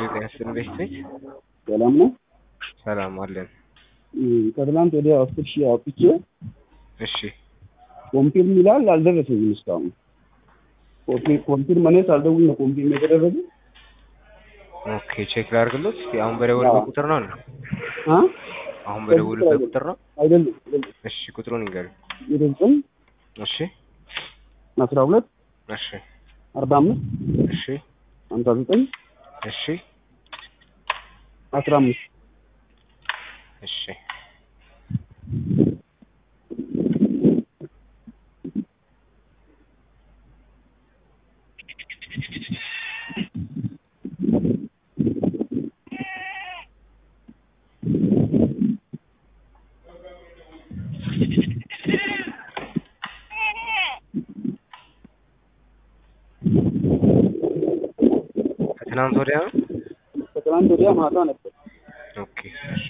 ጤና ይስጥልኝ ቤት ሰላም ነው። ሰላም አለን። ከትላንት ወዲያ አስር ሺህ አውጥቼ እሺ ኮንፊርም ይላል አልደረሰኝም እስካሁን። ኮንፊ- ኮንፊርም እኔ ሳልደውል ነው ኮንፊርም የተደረገ። ኦኬ ቼክ ላድርግሎት። እስኪ አሁን በደወልበት ቁጥር ነው እንዴ? አ አሁን በደወልበት ቁጥር ነው? አይደለም አይደለም። እሺ ቁጥሩን ይንገሩኝ። የዘጠኝ እሺ አስራ ሁለት እሺ አርባ አምስት እሺ ሀምሳ ዘጠኝ እሺ አስራ አምስት እሺ ከትናንት ወዲያ ነው? ከትላንት ወዲያ ማታ ነበር። ኦኬ እሺ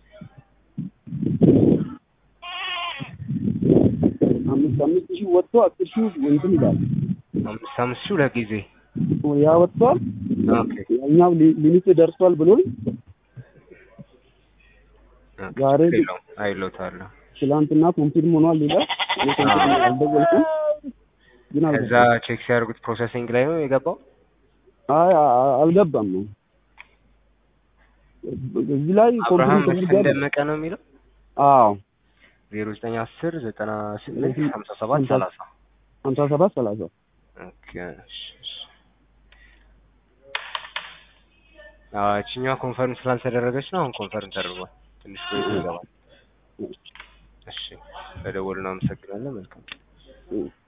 አምስት አምስት ሺህ ወጥቶ አስር ሺህ እንትን ይላል። አምስት አምስት ሺህ ሁለት ጊዜ ያ ወጥቷል። ኦኬ ያኛው ሊ- ሊሚት ደርሷል ብሎኝ ዛሬ ችግር የለውም አይሎታለሁ። ትላንትና ኮንፊርም ሆኗል ይላል። እኔ ኮንፊርም አልደወልኩም ግን ከዛ አልገባም። ቼክ ሲያደርጉት ፕሮሰሲንግ ላይ ነው የገባው። አይ አ- አ- አልገባም ነው እዚህ ላይ አብርሃም ኮንፊርም መስፍን ተደርጓል። ደመቀ ነው የሚለው አዎ ዜሮ ዘጠኝ አስር ዘጠና ስምንት ሀምሳ ሰባት ሰላሳ ሀምሳ ሰባት ሰላሳ ኦኬ እሺ እሺ አዎ እችኛዋ ኮንፈርም ስላልተደረገች ነው። አሁን ኮንፈርም ተደርጓል። ትንሽ ቆይቶ ይገባል። እሺ በደወሉ ነው። አመሰግናለሁ። መልካም እ